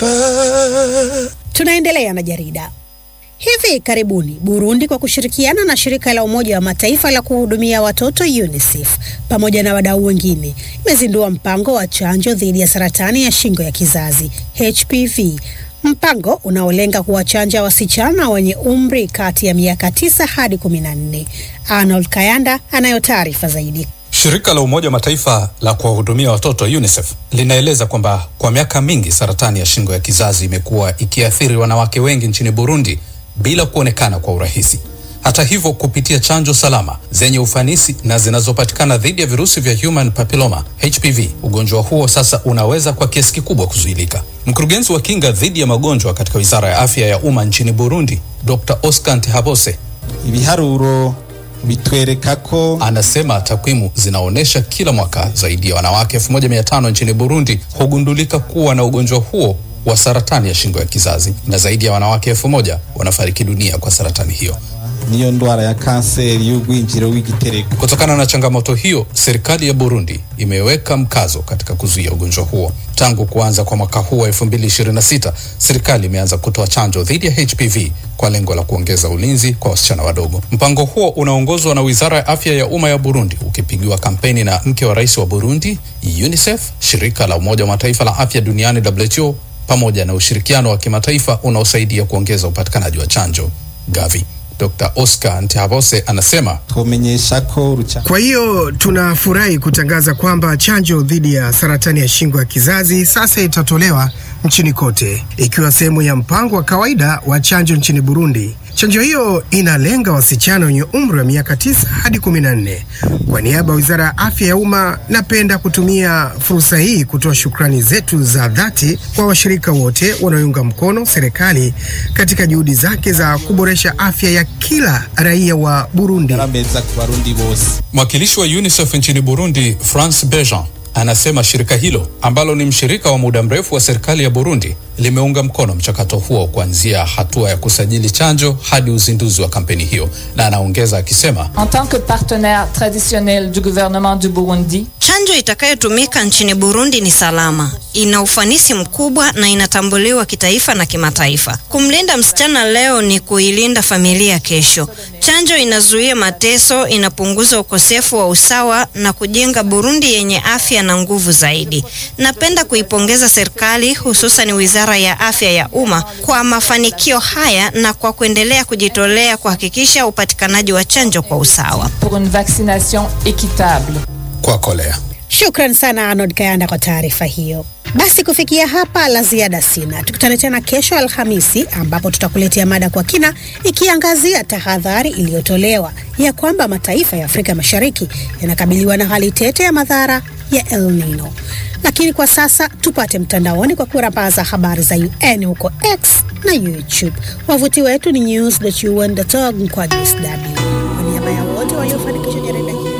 Tunaendelea na jarida. Hivi karibuni Burundi kwa kushirikiana na shirika la Umoja wa Mataifa la kuhudumia watoto UNICEF pamoja na wadau wengine imezindua mpango wa chanjo dhidi ya saratani ya shingo ya kizazi HPV, mpango unaolenga kuwachanja wasichana wenye umri kati ya miaka tisa hadi kumi na nne. Arnold Kayanda anayo taarifa zaidi. Shirika la Umoja wa Mataifa la kuwahudumia watoto UNICEF linaeleza kwamba kwa miaka mingi saratani ya shingo ya kizazi imekuwa ikiathiri wanawake wengi nchini Burundi bila kuonekana kwa urahisi. Hata hivyo, kupitia chanjo salama zenye ufanisi na zinazopatikana dhidi ya virusi vya human papilloma HPV, ugonjwa huo sasa unaweza kwa kiasi kikubwa kuzuilika. Mkurugenzi wa kinga dhidi ya magonjwa katika Wizara ya Afya ya Umma nchini Burundi, Dr. Oscar Ntihabose ibiharuro bitwereka ko anasema takwimu zinaonyesha kila mwaka zaidi ya wanawake 1500 nchini Burundi hugundulika kuwa na ugonjwa huo wa saratani ya shingo ya kizazi na zaidi ya wanawake elfu moja wanafariki dunia kwa saratani hiyo. niyo ndwara ya kanseri y'ugwinjiro w'igitereko Kutokana na changamoto hiyo, serikali ya Burundi imeweka mkazo katika kuzuia ugonjwa huo. Tangu kuanza kwa mwaka huu wa 2026, serikali imeanza kutoa chanjo dhidi ya HPV kwa lengo la kuongeza ulinzi kwa wasichana wadogo. Mpango huo unaongozwa na Wizara ya Afya ya Umma ya Burundi, ukipigiwa kampeni na mke wa rais wa Burundi, UNICEF, shirika la Umoja wa Mataifa la afya duniani WHO, pamoja na ushirikiano wa kimataifa unaosaidia kuongeza upatikanaji wa chanjo Gavi. Dr. Oscar Ntihabose anasema twomenyesha ko rucha Kwa hiyo tunafurahi kutangaza kwamba chanjo dhidi ya saratani ya shingo ya kizazi sasa itatolewa nchini kote, ikiwa sehemu ya mpango wa kawaida wa chanjo nchini Burundi. Chanjo hiyo inalenga wasichana wenye umri wa miaka tisa hadi kumi na nne. Kwa niaba ya Wizara ya Afya ya Umma, napenda kutumia fursa hii kutoa shukrani zetu za dhati kwa washirika wote wanaounga mkono serikali katika juhudi zake za kuboresha afya ya kila raia wa Burundi. arameza ku barundi bose Mwakilishi wa UNICEF nchini Burundi, France Bejean, anasema shirika hilo ambalo ni mshirika wa muda mrefu wa serikali ya Burundi limeunga mkono mchakato huo kuanzia hatua ya kusajili chanjo hadi uzinduzi wa kampeni hiyo, na anaongeza akisema En tant que partenaire traditionnel du gouvernement du Burundi, Chanjo itakayotumika nchini Burundi ni salama, ina ufanisi mkubwa na inatambuliwa kitaifa na kimataifa. Kumlinda msichana leo ni kuilinda familia kesho. Chanjo inazuia mateso, inapunguza ukosefu wa usawa na kujenga Burundi yenye afya na nguvu zaidi. Napenda kuipongeza serikali, hususan Wizara ya Afya ya Umma kwa mafanikio haya na kwa kuendelea kujitolea kuhakikisha upatikanaji wa chanjo kwa usawa. pour une vaccination équitable. kwa kolea. Shukran sana Arnold Kayanda kwa taarifa hiyo. Basi kufikia hapa la ziada sina. Tukutane tena kesho Alhamisi, ambapo tutakuletea mada kwa kina ikiangazia tahadhari iliyotolewa ya kwamba mataifa ya Afrika Mashariki yanakabiliwa na hali tete ya madhara ya El Nino. Lakini kwa sasa tupate mtandaoni kwa kurambaza habari za UN huko X na YouTube. Wavuti wetu ni news.un.org mkwaju sw